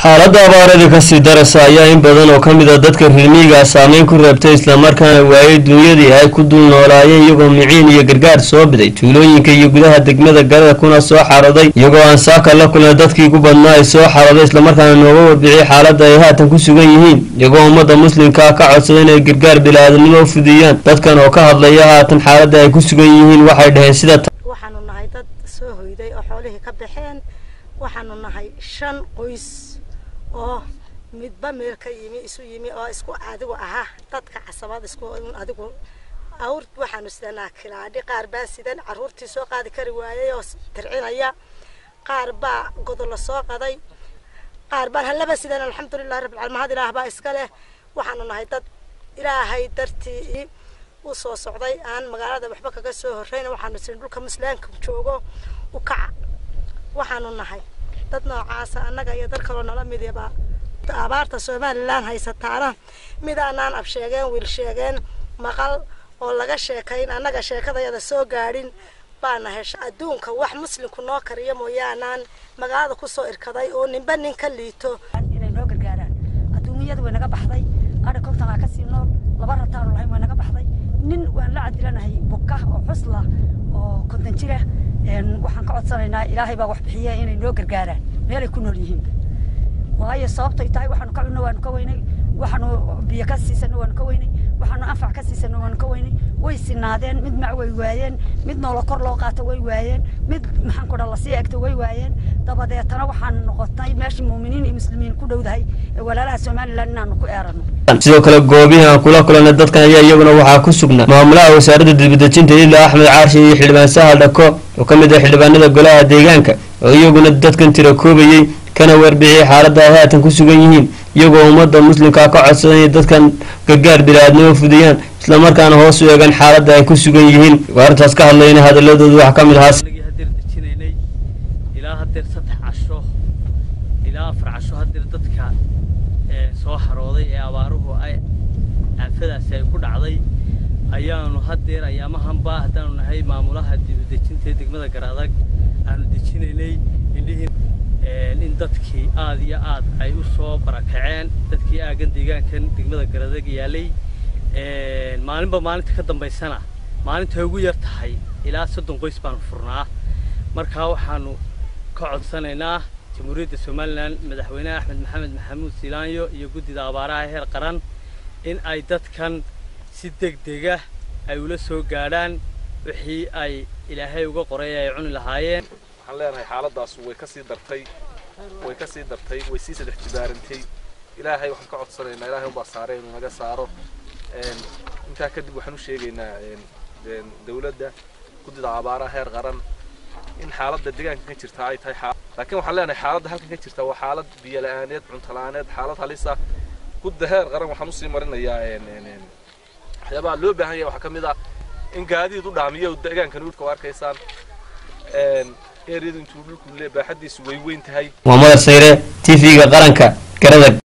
xaaladda abaarada kasii daraysa ayaa in badan oo ka mid a dadka reermiyiga saameyn ku reebtay islamarkaana waayay dunyadii ay ku dul noolaayeen iyagoo miciin iyo gargaar soo biday tuulooyinka iyo gudaha degmada garada kuna soo xaraday iyagoo aan saaka la kulna dadkii ku badnaa ay soo xaraday islamarkaana nooga warbixiyay xaaladda ay haatan ku sugan yihiin iyagoo ummadda muslimkaa ka codsaday inay gargaar bilaadanimo u fudiyaan dadkan oo ka hadlaya haatan xaaladda ay ku sugan yihiin waxay dhaheen sida waxaanu nahay dad soo hoyday oo xoolihii ka baxeen waxaanu nahay shan qoys oo midba meel ka yimi isu yimi oo isku adigu ahaa dadka casabad isku adigu awr waxaanu sidanaa kilaadhi qaar baa sidan caruurtii soo qaadi kari waayay oo tircinaya qaar baa godolla soo qaday qaar baan hallaba sidan alxamdulilah rabbil caalamiin mahad ilaah baa iska leh waxaanu nahay dad ilaahay dartii u soo socday aan magaalada waxba kaga soo horreyn waxaanu sin dhulka muslaanka joogo u kaca waxaanu nahay dad noocaasa annaga iyo dad kaloo nala midaba abaarta somalilan haysataana mid aanaan ab sheegeen wiil sheegeen maqal oo laga sheekayn annaga sheekadayada soo gaadhin baana hesha adduunka wax muslimku noo kariyo mooyaanaan magaalada kusoo irkaday oo ninba nin ka liito inay noo gargaaraan adduunyada way naga baxday adha kontanaa kasii nool laba rataanu lahayn way naga baxday nin waan la cadilanahay buka oo xusla oo kontan jira waxaan ka codsanaynaa ilaahay baa wax bixiya inay noo gargaaraan meelay ku nool yihiin waayo sababtay tahay waxaanu ka cunno waanu ka weynay waxaanu biyo ka siisano waanu ka weynay waxaanu anfac ka siisano waanu ka weynay way sinaadeen mid mac way waayeen mid noola kor loo qaato way waayeen mid maxaan ku dha lasii egto way waayeen dabadeetana waxaan noqotay meeshii muuminiin iyo muslimiin ku dhowdahay ee walaalaha somalilan inaanu ku eerano sidoo kale goobihii aan kula kulanay dadkan ayaa iyaguna waxaa ku sugnaa maamulaha wasaaradda dibadejinta ilaa axmed caarshe iyo xildhibaan sahal dhako oo ka mid ah xildhibaanada golaha deegaanka oo iyaguna dadkan tira koobayey kana warbixiyay xaaladda ay haatan ku sugan yihiin iyagoo ummadda muslimkaa ka codsaday inay dadkan gargaar bilaaadnimo fudiyaan islamarkaana hoos u eegan xaaladda ay ku sugan yihiin arrintaas ka hadlayna hadaladooda waxaa ka mid ahaa hadeer dejinaynay ilaa hadeer saddex casho ilaa afar casho hadeer dadka soo harooday ee abaaruhu ay aafadaasi ay ku dhacday ayaanu hadeer ayaamahanba haddaanu nahay maamulaha dibadejinta ee degmada garadag aanu dejinaynay indhihii in dadkii aad iyo aad ay u soo barakaceen dadkii aagan deegaankan degmada garadag yaalay maalinba maalinta ka dambaysana maalinta ugu yar tahay ilaa soddon qoys baanu furnaa markaa waxaanu ka codsanaynaa jamhuuriyadda somalilan madaxweyneha axmed maxamed maxamuud silaanyo iyo guddida abaaraha heer qaran in ay dadkan si deg dega ay ula soo gaadhaan wixii ay ilaahay uga qoray ay cuni lahaayeen waxaan leenahay xaaladaas way ka sii dartay way ka sii dartay way sii saddex jibaarantay ilaahay waxaan ka codsanaynaa ilaahay unbaa saaray inuu naga saaro intaa kadib waxaan u sheegaynaa dawladda guddida abaaraha heer qaran in xaaladda deegaanka ka jirta ay tahay laakiin waxaan leenahay xaaladda halkan ka jirta waa xaalad biyo la-aaneed cunto la-aaneed xaalad halisa gudda heer qaran waxaan usii marinayaa waxyaabaha loo baahan yahay waxaa ka mid ah in gaadiid u dhaamiyo deegaankan dhulka waa arkaysaan eeriyadu intuu dhulku baaxadiisu way weyn tahay muhammad sayre t v-ga qaranka garadag